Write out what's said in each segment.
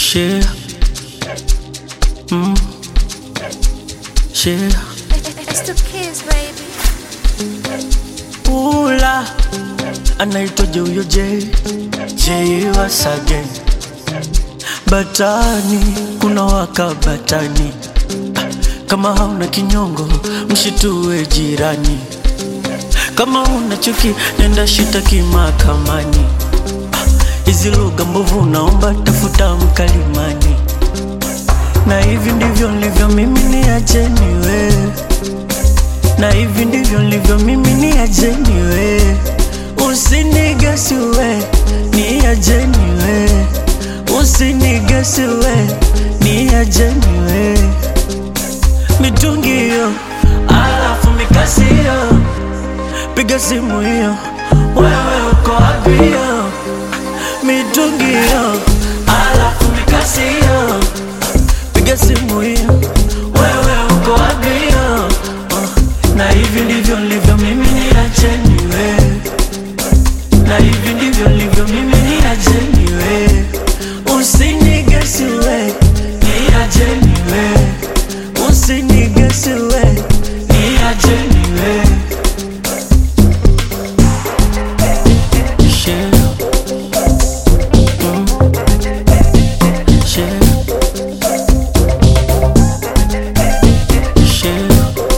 Share. Mm. Share. It's the kids, baby. Ula anaitwaje huyo J J Wasage Batani kuna waka batani kama hauna kinyongo mshitue jirani kama una chuki nenda shitaki mahakamani hizi lugha mbovu naomba tafuta mkalimani na hivi ndivyo nilivyo mimi ni acheni wewe na hivi ndivyo nilivyo mimi ni ajeni we usinigesi we ni ajeni we usinigesi we ni ajeni we mitungi hiyo alafu mikasi hiyo piga simu hiyo wewe uko wapi hiyo mitungi hiyo alafu mikasi hiyo piga simu hiyo wewe uko wapi hiyo uh, na hivi ndivyo nilivyo mimi ni acheni we na hivi ndivyo nilivyo mimi ni acheni we usinigesi we ni acheni we usinigesi we ni acheni we Share. Mm. Share. Share.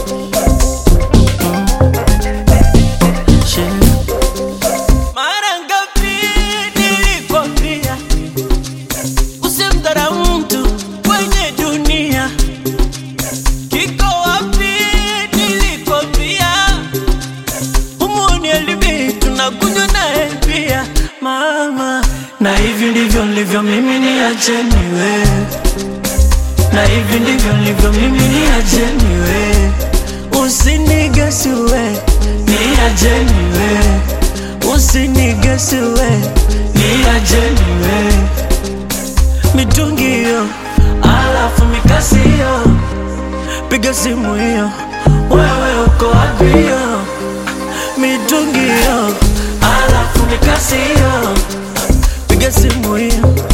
Share. Mara ngapi nilikwambia usimdharau mtu kwenye dunia? Kiko wapi nilikwambia humuni elibi tunakunywa naye pia mama, na hivi ndivyo nilivyo mimi, ni acheni wewe na hivi ndivyo nilivyo mimi, ni ajeni we, usinigesi we, ni ajeni we, usinigesi we, ni ajeni we, mitungi hiyo, alafu mikasi hiyo, piga simu hiyo, wewe uko wapi hiyo, mitungi hiyo, alafu mikasi hiyo, piga simu hiyo